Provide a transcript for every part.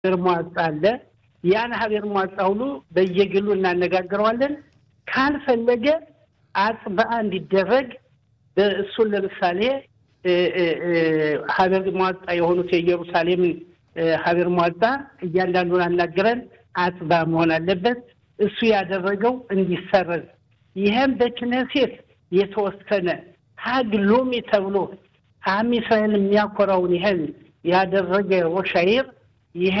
ሀገር ሟጻ አለ። ያን ሀገር ሟጻ ሁሉ በየግሉ እናነጋግረዋለን። ካልፈለገ አጽበአ እንዲደረግ እሱን ለምሳሌ ሀገር ሟጻ የሆኑት የኢየሩሳሌምን ሀገር ሟጻ እያንዳንዱን አናግረን አጽባ መሆን አለበት። እሱ ያደረገው እንዲሰረዝ ይህም በክነሴት የተወሰነ ሀግ ሎሚ ተብሎ አም እስራኤል የሚያኮራውን ይህን ያደረገ ሮሻይር ይሄ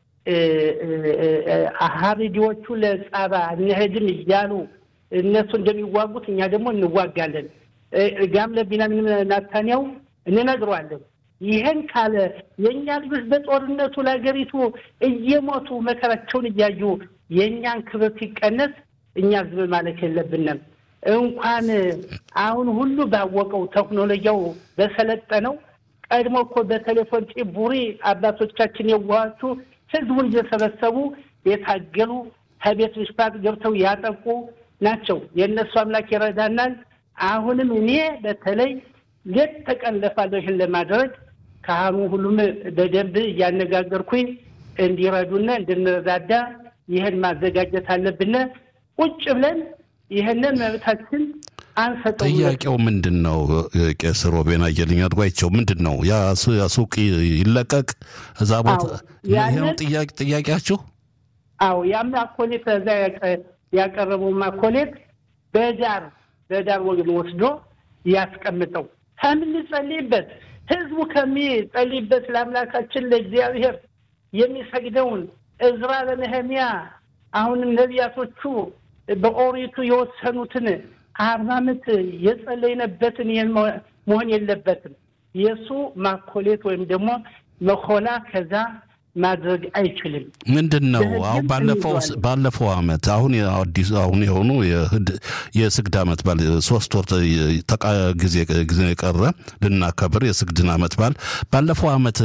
ሀሪዲዎቹ ለጻባ እንሄድም እያሉ እነሱ እንደሚዋጉት እኛ ደግሞ እንዋጋለን። ጋም ለቢንያሚን ናታንያው እንነግረዋለን። ይህን ካለ የእኛ ልጆች በጦርነቱ ለሀገሪቱ እየሞቱ መከራቸውን እያዩ የእኛን ክብር ሲቀነስ እኛ ዝም ማለት የለብንም። እንኳን አሁን ሁሉ ባወቀው ቴክኖሎጂው በሰለጠነው ቀድሞ እኮ በቴሌፎን ጭቡሪ አባቶቻችን የዋሃቹ ህዝቡን እየሰበሰቡ የታገሉ ከቤት ምሽፋት ገብተው ያጠቁ ናቸው። የእነሱ አምላክ ይረዳናል። አሁንም እኔ በተለይ ሌት ተቀን ለፋለሁ ይህን ለማድረግ ካህኑ ሁሉም በደንብ እያነጋገርኩኝ እንዲረዱና እንድንረዳዳ ይህን ማዘጋጀት አለብን። ቁጭ ብለን ይህንን መብታችን አንሰጠው። ጥያቄው ምንድን ነው? ቄስ ሮቤን አየልኝ አድጓቸው ምንድን ነው? ያ ሱቅ ይለቀቅ እዛ ቦታ ይህ ነው ጥያቄያችሁ? አዎ ያም አኮሌት እዛ ያቀረበው ማኮሌት በዳር በዳር ወግን ወስዶ ያስቀምጠው ከምንጸልይበት ህዝቡ ከሚጸልይበት ለአምላካችን ለእግዚአብሔር የሚሰግደውን እዝራ ለነህሚያ አሁንም ነቢያቶቹ በኦሪቱ የወሰኑትን አርባ ዓመት የጸለይነበትን ይህን መሆን የለበትም። የእሱ ማኮሌት ወይም ደግሞ መኮላ ከዛ ማድረግ አይችልም። ምንድን ነው አሁን ባለፈው ባለፈው አመት አሁን አዲስ አሁን የሆኑ የስግድ አመት ባል ሶስት ወር ጊዜ ጊዜ የቀረ ልናከብር የስግድን አመት ባል ባለፈው አመት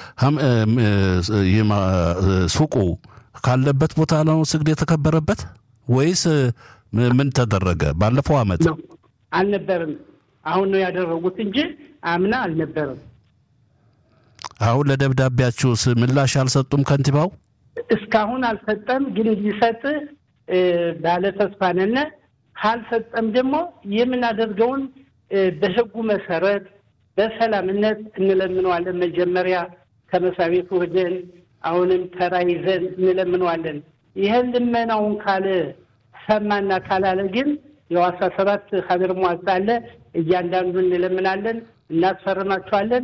ሱቁ ካለበት ቦታ ነው ስግድ የተከበረበት ወይስ ምን ተደረገ? ባለፈው አመት አልነበርም። አሁን ነው ያደረጉት እንጂ አምና አልነበርም። አሁን ለደብዳቤያችሁስ ምላሽ አልሰጡም? ከንቲባው እስካሁን አልሰጠም፣ ግን ሊሰጥ ባለ ተስፋ ነን። ካልሰጠም ደግሞ የምናደርገውን በህጉ መሰረት በሰላምነት እንለምነዋለን። መጀመሪያ ከመስሪያ ቤቱ ሄደን አሁንም ተራ ይዘን እንለምነዋለን። ይህን ልመናውን ካለ ሰማና ካላለ ግን የዋሳ ሰባት ሀገር ሟጻ አለ። እያንዳንዱ እንለምናለን፣ እናስፈርማቸዋለን።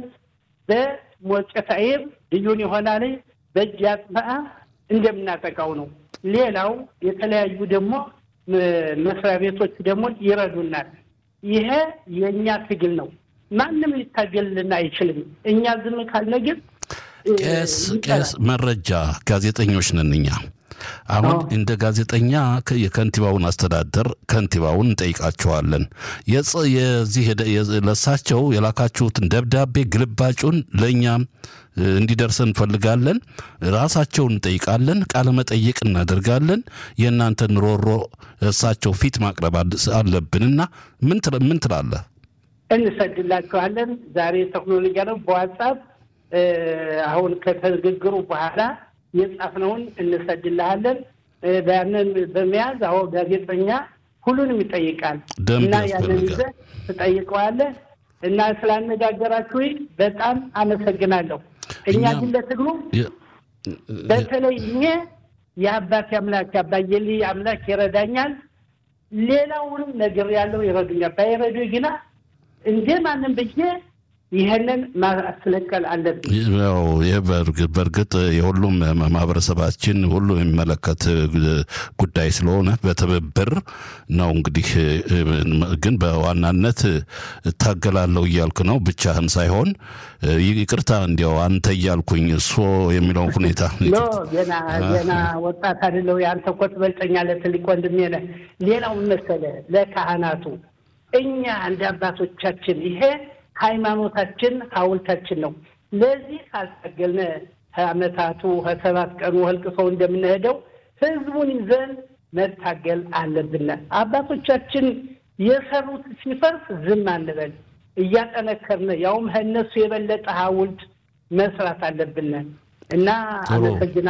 በሞጨት አይር ልዩን ይሆናል በእጅ አጽበአ እንደምናጠቃው ነው። ሌላው የተለያዩ ደግሞ መስሪያ ቤቶች ደግሞ ይረዱናል። ይሄ የእኛ ትግል ነው። ማንም ሊታገልልን አይችልም። እኛ ዝም ካልነ ግን ቄስ ቄስ መረጃ ጋዜጠኞች ነን እኛ አሁን እንደ ጋዜጠኛ የከንቲባውን አስተዳደር ከንቲባውን እንጠይቃቸዋለን። የዚህ ለሳቸው የላካችሁትን ደብዳቤ ግልባጩን ለእኛም እንዲደርሰን እንፈልጋለን። ራሳቸውን እንጠይቃለን። ቃለ መጠይቅ እናደርጋለን። የእናንተን ሮሮ እሳቸው ፊት ማቅረብ አለብንና ምን ትላለህ? እንሰድላችኋለን። ዛሬ ቴክኖሎጂ ነው። በዋትሳፕ አሁን ከተግግሩ በኋላ የጻፍነውን እንሰድልሃለን። ያንን በመያዝ አሁ ጋዜጠኛ ሁሉንም ይጠይቃል እና ያንን ይዘህ ትጠይቀዋለህ እና ስላነጋገራችሁ በጣም አመሰግናለሁ። እኛ ግን ለትግሉ በተለይ እኔ የአባቴ አምላክ የአባየሊ አምላክ ይረዳኛል። ሌላውንም ነገር ያለው ይረዱኛል። ባይረዱ ግና እንደ ማንም ብዬ ይህንን ማስለቀል አለብን። ያው ይህ በእርግጥ የሁሉም ማህበረሰባችን ሁሉ የሚመለከት ጉዳይ ስለሆነ በትብብር ነው። እንግዲህ ግን በዋናነት እታገላለሁ እያልክ ነው ብቻህን ሳይሆን ይቅርታ እንዲያው አንተ እያልኩኝ እሱ የሚለውን ሁኔታ ገና ገና ወጣት አይደለሁ። የአንተ እኮ ትበልጠኛለህ፣ ትልቅ ወንድሜ ነህ። ሌላው መሰለህ ለካህናቱ እኛ እንደ አባቶቻችን ይሄ ሃይማኖታችን ሐውልታችን ነው። ለዚህ ካልታገልነ ከአመታቱ ከሰባት ቀኑ ህልቅሰው እንደምንሄደው ህዝቡን ይዘን መታገል አለብን። አባቶቻችን የሰሩት ሲፈርስ ዝም አንበል፣ እያጠነከርን ያውም ከእነሱ የበለጠ ሐውልት መስራት አለብን። እና አመሰግናለሁ።